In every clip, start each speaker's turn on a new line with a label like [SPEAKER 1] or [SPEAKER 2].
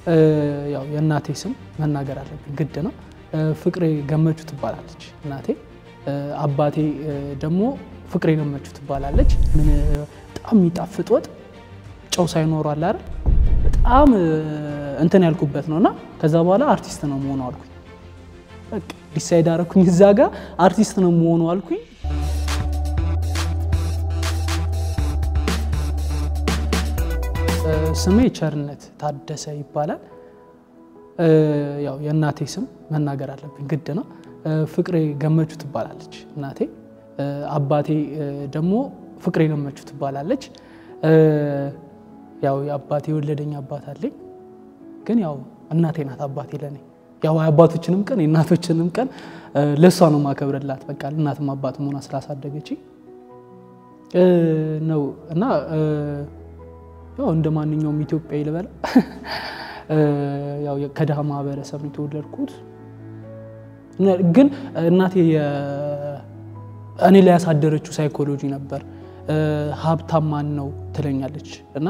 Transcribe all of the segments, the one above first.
[SPEAKER 1] ያው የእናቴ ስም መናገር አለብኝ ግድ ነው። ፍቅሬ ገመቹ ትባላለች እናቴ። አባቴ ደግሞ ፍቅሬ ገመቹ ትባላለች። ምን በጣም የሚጣፍጥ ወጥ ጨው ሳይኖሩ አለ አይደል በጣም እንትን ያልኩበት ነው እና ከዛ በኋላ አርቲስት ነው መሆኑ አልኩኝ። በቃ ዲሳይድ አረኩኝ እዛ ጋር አርቲስት ነው መሆኑ አልኩኝ። ስሜ ቸርነት ታደሰ ይባላል። ያው የእናቴ ስም መናገር አለብኝ ግድ ነው። ፍቅሬ ገመቹ ትባላለች እናቴ። አባቴ ደግሞ ፍቅሬ ገመቹ ትባላለች። ያው የአባቴ የወለደኝ አባት አለኝ፣ ግን ያው እናቴ ናት አባቴ ለኔ። ያው የአባቶችንም ቀን የእናቶችንም ቀን ለእሷ ነው ማከብርላት። በቃ እናትም አባት መሆኗ ስላሳደገች ነው እና ያው እንደ ማንኛውም ኢትዮጵያዊ ልበላ ያው ከድሃ ማህበረሰብ ነው የተወለድኩት። ግን እናቴ እኔ ላይ ያሳደረችው ሳይኮሎጂ ነበር። ሀብታም ማን ነው ትለኛለች እና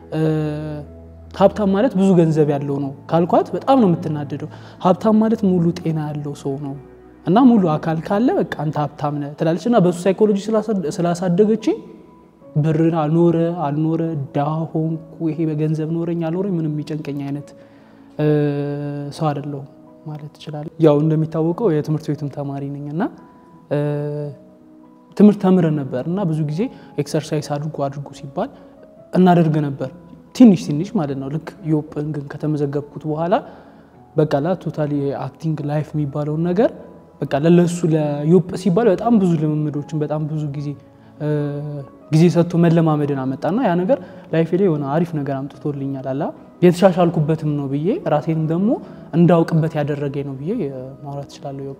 [SPEAKER 1] ሀብታም ማለት ብዙ ገንዘብ ያለው ነው ካልኳት በጣም ነው የምትናደደው። ሀብታም ማለት ሙሉ ጤና ያለው ሰው ነው እና ሙሉ አካል ካለ በቃ አንተ ሀብታም ነህ ትላለች እና በሱ ሳይኮሎጂ ስላሳደገችኝ ብር አልኖረ አልኖረ ድሃ ሆንኩ፣ ይሄ በገንዘብ ኖረኝ አልኖረኝ ምንም የሚጨንቀኝ አይነት ሰው አይደለሁም ማለት እችላለሁ። ያው እንደሚታወቀው የትምህርት ቤቱም ተማሪ ነኝ እና ትምህርት ተምረን ነበር እና ብዙ ጊዜ ኤክሰርሳይዝ አድርጎ አድርጎ ሲባል እናደርግ ነበር ትንሽ ትንሽ ማለት ነው። ልክ ዮጵን ግን ከተመዘገብኩት በኋላ በቃ ላ ቶታሊ አክቲንግ ላይፍ የሚባለውን ነገር በቃ ለለሱ ለዮጵ ሲባል በጣም ብዙ ልምምዶችን በጣም ብዙ ጊዜ ጊዜ ሰጥቶ መለማመድን አመጣና ያ ነገር ላይፌ ላይ የሆነ አሪፍ ነገር አምጥቶልኛል። አላ የተሻሻልኩበትም ነው ብዬ ራሴንም ደግሞ እንዳውቅበት ያደረገኝ ነው ብዬ ማውራት እችላለሁ። ዮጵ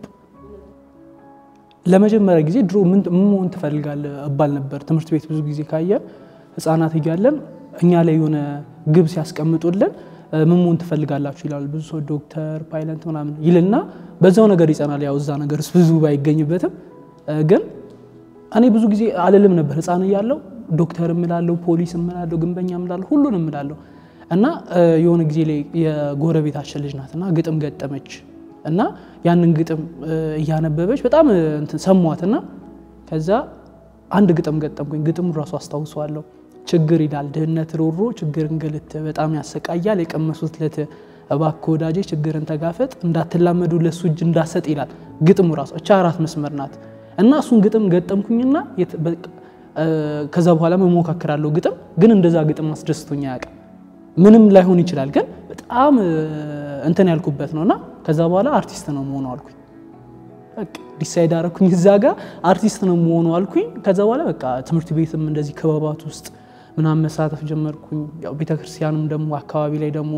[SPEAKER 1] ለመጀመሪያ ጊዜ ድሮ ምን መሆን ትፈልጋለህ እባል ነበር። ትምህርት ቤት ብዙ ጊዜ ካየን ህፃናት እያለን እኛ ላይ የሆነ ግብ ሲያስቀምጡልን ምን መሆን ትፈልጋላችሁ ይላሉ። ብዙ ሰው ዶክተር፣ ፓይለት ምናምን ይልና በዛው ነገር ይጸናል። ያው እዛ ነገር ብዙ ባይገኝበትም ግን እኔ ብዙ ጊዜ አልልም ነበር ህፃን እያለሁ ዶክተር እምላለሁ፣ ፖሊስ እምላለሁ፣ ግንበኛ እምላለሁ፣ ሁሉን እምላለሁ እና የሆነ ጊዜ ላይ የጎረቤታችን ልጅ ናት እና ግጥም ገጠመች እና ያንን ግጥም እያነበበች በጣም ሰሟት እና ከዛ አንድ ግጥም ገጠምኩኝ። ግጥሙ ራሱ አስታውሰዋለሁ። ችግር ይላል ድህነት ሮሮ ችግር እንግልት በጣም ያሰቃያል የቀመሱት ለት እባክህ ወዳጄ ችግርን ተጋፈጥ እንዳትላመዱ ለሱ እጅ እንዳሰጥ ይላል ግጥሙ ራሱ። እቻ አራት መስመር ናት እና እሱን ግጥም ገጠምኩኝና ከዛ በኋላ መሞካከራለሁ ግጥም ግን እንደዛ ግጥም አስደስቶኝ አያውቅም። ምንም ላይሆን ይችላል ግን በጣም እንትን ያልኩበት ነው እና ከዛ በኋላ አርቲስት ነው መሆኑ አልኩኝ። ዲሳይድ አረኩኝ እዛ ጋር አርቲስት ነው መሆኑ አልኩኝ። ከዛ በኋላ በቃ ትምህርት ቤትም እንደዚህ ክበባት ውስጥ ምናምን መሳተፍ ጀመርኩኝ። ያው ቤተክርስቲያንም ደግሞ አካባቢ ላይ ደግሞ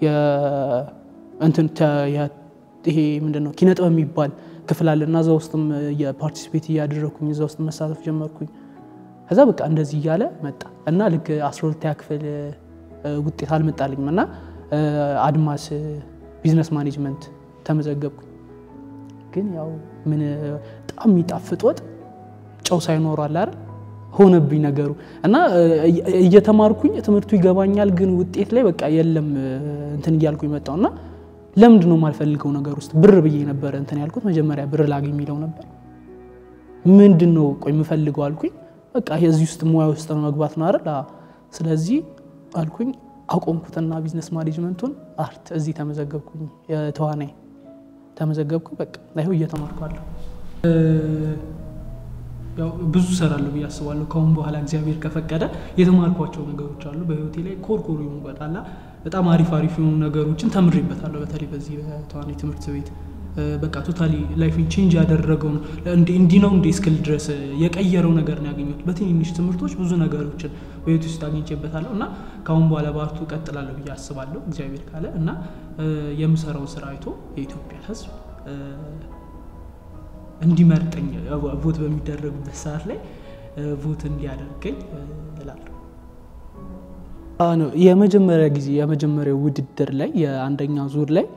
[SPEAKER 1] እንትን ይሄ ምንድን ነው ኪነ ጥበብ የሚባል ክፍል አለ እና እዛ ውስጥም የፓርቲሲፔት እያደረግኩኝ እዛ ውስጥ መሳተፍ ጀመርኩኝ። ከዛ በቃ እንደዚህ እያለ መጣ እና ልክ አስራ ሁለተኛ ክፍል ውጤት አልመጣልኝም እና አድማስ ቢዝነስ ማኔጅመንት ተመዘገብኩኝ። ግን ያው ምን በጣም የሚጣፍጥ ወጥ ጨው ሳይኖሩ አለ አይደል ሆነብኝ ነገሩ እና እየተማርኩኝ ትምህርቱ ይገባኛል፣ ግን ውጤት ላይ በቃ የለም እንትን እያልኩኝ መጣው እና ለምንድን ነው የማልፈልገው ነገር ውስጥ ብር ብዬ ነበረ እንትን ያልኩት መጀመሪያ ብር ላገኝ የሚለው ነበር። ምንድን ነው ቆይ የምፈልገው አልኩኝ። በቃ እዚህ ውስጥ ሙያ ውስጥ ነው መግባት ነው አይደል? ስለዚህ አልኩኝ አቆምኩትና ቢዝነስ ማኔጅመንቱን አርት እዚህ ተመዘገብኩኝ። የተዋናይ ተመዘገብኩኝ። በቃ ይኸው እየተማርኳለሁ። ያው ብዙ እሰራለሁ ብዬ አስባለሁ። ከአሁን በኋላ እግዚአብሔር ከፈቀደ የተማርኳቸው ነገሮች አሉ በህይወቴ ላይ ኮርኮሮ ይሆኑበታል። በጣም አሪፍ አሪፍ የሆኑ ነገሮችን ተምሬበታለሁ። በተለይ በዚህ በተዋናይ ትምህርት ቤት በቃ ቶታሊ ላይፍን ቼንጅ ያደረገው ነው። እንዲህ ነው እንደ እስክል ድረስ የቀየረው ነገር ነው ያገኘሁት። በትንንሽ ትምህርቶች ብዙ ነገሮችን በህይወት ውስጥ አግኝቼበታለሁ እና ከአሁን በኋላ በአርቱ እቀጥላለሁ ብዬ አስባለሁ እግዚአብሔር ካለ እና የምሰራው ስራ አይቶ የኢትዮጵያ ሕዝብ እንዲመርጠኝ ቮት በሚደረጉበት ሰዓት ላይ ቮት እንዲያደርገኝ እላለሁ። የመጀመሪያ ጊዜ የመጀመሪያው ውድድር ላይ የአንደኛ ዙር ላይ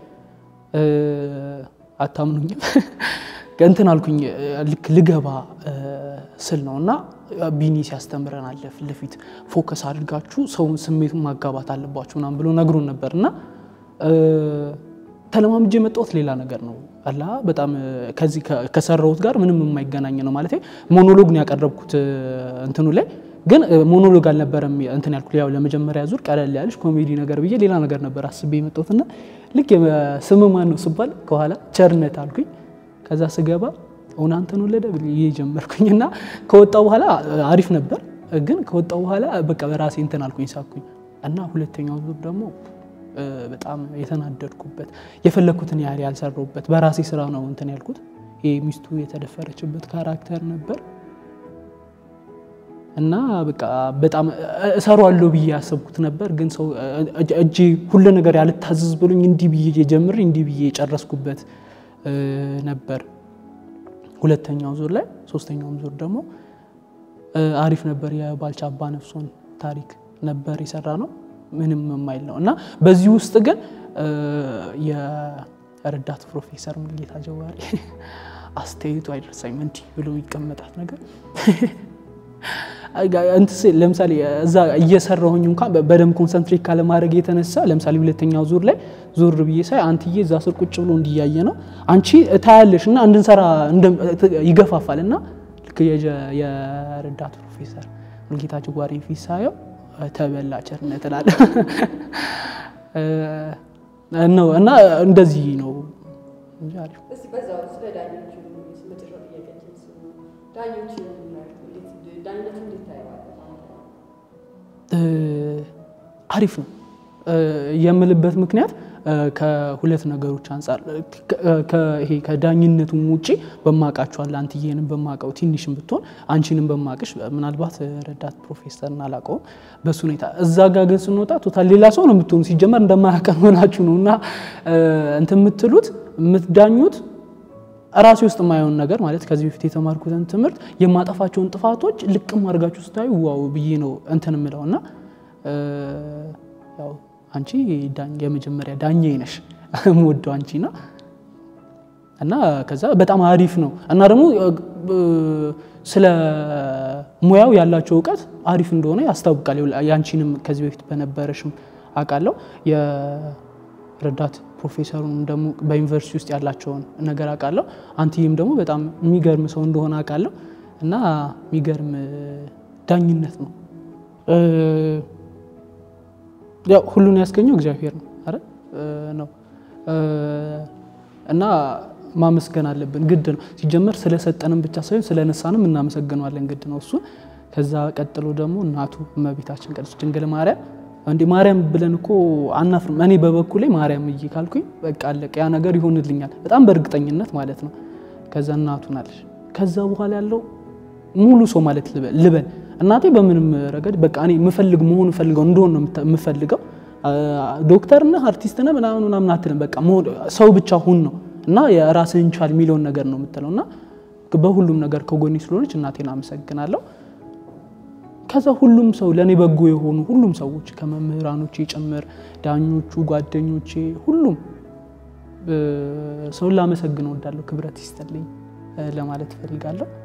[SPEAKER 1] አታምኑኝም እንትን አልኩኝ ልክ ልገባ ስል ነው እና ቢኒ ሲያስተምረን አለ ፊት ለፊት ፎከስ አድርጋችሁ ሰውን ስሜቱን ማጋባት አለባችሁ ምናምን ብሎ ነግሮን ነበር እና ተለማምጄ የመጣሁት ሌላ ነገር ነው አላ በጣም ከዚህ ከሰራሁት ጋር ምንም የማይገናኝ ነው ማለት ሞኖሎግ ነው ያቀረብኩት እንትኑ ላይ ግን ሞኖሎግ አልነበረም እንትን ያልኩት ያው ለመጀመሪያ ዙር ቀለል ያለች ኮሜዲ ነገር ብዬ ሌላ ነገር ነበር አስቤ የመጣሁትና ልክ ስም ማን ነው ስባል ከኋላ ቸርነት አልኩኝ ከዛ ስገባ እውን አንተን ወለደ ብዬ ጀመርኩኝ እና ከወጣው በኋላ አሪፍ ነበር ግን ከወጣው በኋላ በቃ በራሴ እንትን አልኩኝ ሳኩኝ እና ሁለተኛው ዙር ደግሞ በጣም የተናደድኩበት የፈለግኩትን ያህል ያልሰራሁበት በራሴ ስራ ነው እንትን ያልኩት ይህ ሚስቱ የተደፈረችበት ካራክተር ነበር እና በቃ በጣም እሰራዋለሁ ብዬ ያሰብኩት ነበር ግን ሰው እጄ ሁሉ ነገር ያልታዘዝ ብሎኝ እንዲህ ብዬ ጀምሬ እንዲህ ብዬ የጨረስኩበት ነበር ሁለተኛው ዙር ላይ ሶስተኛውም ዙር ደግሞ አሪፍ ነበር የባልቻ አባ ነፍሶን ታሪክ ነበር የሰራ ነው ምንም የማይል ነው እና በዚህ ውስጥ ግን የረዳት ፕሮፌሰር ሙልጌታ ጀዋሪ አስተያየቱ አይደርሳኝም እንዲህ ብሎ ይቀመጣት ነገር ለምሳሌ እዛ እየሰራሁኝ እንኳን በደንብ ኮንሰንትሬት ካለማድረግ የተነሳ ለምሳሌ ሁለተኛው ዙር ላይ ዙር ብዬ ሳይ አንትዬ እዛ ስር ቁጭ ብሎ እንዲያየ ነው አንቺ ታያለሽ እና እንድንሰራ ይገፋፋል እና ልክ የረዳት ፕሮፌሰር ሙልጌታ ጀዋሪ ፊት ሳየው ተበላ ቸርነት እላለሁ ነው እና እንደዚህ ነው አሪፍ ነው የምልበት ምክንያት ከሁለት ነገሮች አንጻር ይሄ ከዳኝነቱም ውጭ በማውቃቸዋል አንትዬንም በማውቀው ትንሽም ብትሆን አንቺንም በማውቅሽ ምናልባት ረዳት ፕሮፌሰርን አላውቀውም በሱ ሁኔታ እዛ ጋ ግን ስንወጣ ቶታል ሌላ ሰው ነው የምትሆኑ ሲጀመር እንደማያውቀን ሆናችሁ ነው እና እንትን የምትሉት የምትዳኙት ራሴ ውስጥ የማየውን ነገር ማለት ከዚህ በፊት የተማርኩትን ትምህርት የማጠፋቸውን ጥፋቶች ልቅም አድርጋችሁ ስታዩ ዋው ብዬ ነው እንትን የምለው እና ያው አንቺ የመጀመሪያ ዳኛ ነሽ የምወደው አንቺ ና እና ከዛ በጣም አሪፍ ነው እና ደግሞ ስለ ሙያው ያላቸው እውቀት አሪፍ እንደሆነ ያስታውቃል። ያንቺንም ከዚህ በፊት በነበረሽም አውቃለሁ የረዳት ፕሮፌሰሩንም ደግሞ በዩኒቨርሲቲ ውስጥ ያላቸውን ነገር አውቃለሁ። አንትዬም ደግሞ በጣም የሚገርም ሰው እንደሆነ አውቃለሁ እና የሚገርም ዳኝነት ነው። ያው ሁሉን ያስገኘው እግዚአብሔር ነው አረ ነው እና ማመስገን አለብን፣ ግድ ነው። ሲጀመር ስለሰጠንም ብቻ ሳይሆን ስለነሳንም እናመሰግነዋለን፣ ግድ ነው እሱ። ከዛ ቀጥሎ ደግሞ እናቱ እመቤታችን ቅድስት ድንግል ማርያም እንዲ ማርያም ብለን እኮ አናፍርም። እኔ በበኩሌ ማርያም እይ ካልኩኝ በቃ አለቀ፣ ያ ነገር ይሆንልኛል፣ በጣም በእርግጠኝነት ማለት ነው። ከዛ እናቱ ናለች። ከዛ በኋላ ያለው ሙሉ ሰው ማለት ልበል እናቴ በምንም ረገድ በቃ እኔ የምፈልግ መሆን ፈልገው እንደሆን ነው የምፈልገው። ዶክተር ነህ አርቲስት ነህ ምናምን ምናምን አትልም። በቃ ሰው ብቻ ሁን ነው እና የራስህን ቻል የሚለውን ነገር ነው የምትለው እና በሁሉም ነገር ከጎኔ ስለሆነች እናቴን አመሰግናለሁ። ከዛ ሁሉም ሰው ለእኔ በጎ የሆኑ ሁሉም ሰዎች ከመምህራኖቼ ጭምር ዳኞቹ፣ ጓደኞቼ፣ ሁሉም ሰውን ላመሰግን እወዳለሁ። ክብረት ይስጥልኝ ለማለት እፈልጋለሁ።